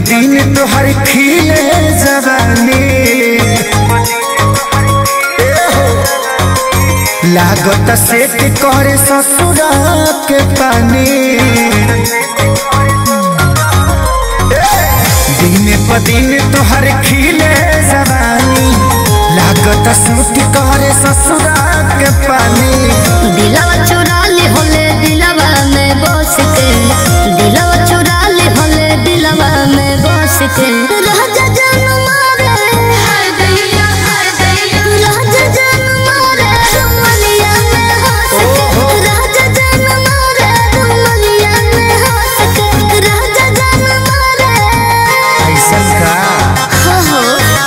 दिन तोहर खिले जवानी लागत सेट करे ससुरा के पानी दिन प दिन तोहर खिले जवानी लागत सूट करे ससुरा के पानी दिलवा चुरा ली होले दिलवा में बस के दिलवा चुरा ली होले दिलवा में बस के राजा जान मारे राजा जान मारे रुमलिया में हंस के राजा जान मारे रुमलिया में हंस के राजा जान मारे ऐसा का हो हो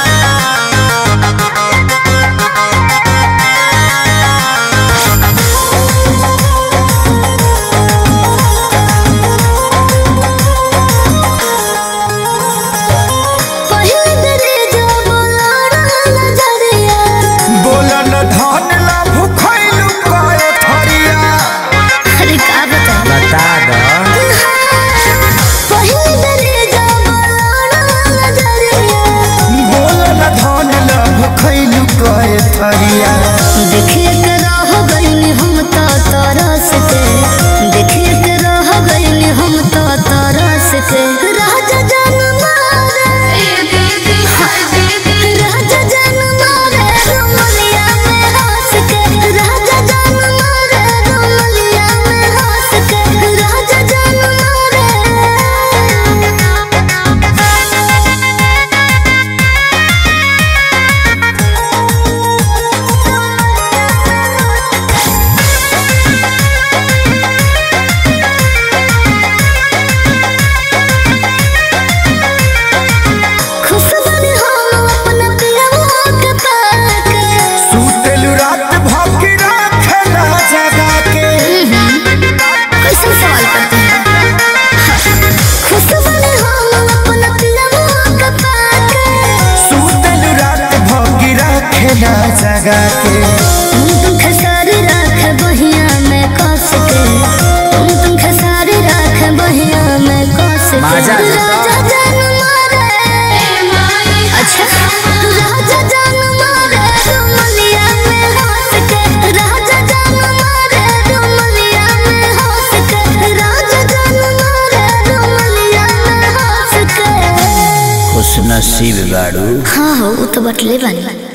पहिल दरे जो बोलाड़ा नजरिया बोलन धन ला भूखैलू कए थरिया अरे का बता बता द पहिल दरे जो बोलाड़ा नजरिया बोलन धन ला भूखैलू कए थरिया देखिए के रह गइनी हम तो तरस के देखिए के रह गइनी हम तो तरस के राजा जान मारे राजा जान मारे रुमलिया में हंस के राजा जान मारे रुमलिया में हंस के राजा जान मारे खुश बनी हम अपना पियवा के पाके सुतेलू रात भौंकी राखेला जगा के कैसे सवाल करते हैं खुश बनी हम अपना पियवा के पाके सुतेलू रात भौंकी राखेला जगा के तुम तुम खसारी राख बहिया में कस के तुम तुम खसारी राख बहिया में कस के माजा देता। राजा जान मारे अच्छा राजा जान मारे रुमलिया में हंस के राजा जान मारे रुमलिया में हंस के राजा जान मारे रुमलिया में हंस के खुश नसीब गाड़ू हाँ हो वो तो बटले बनी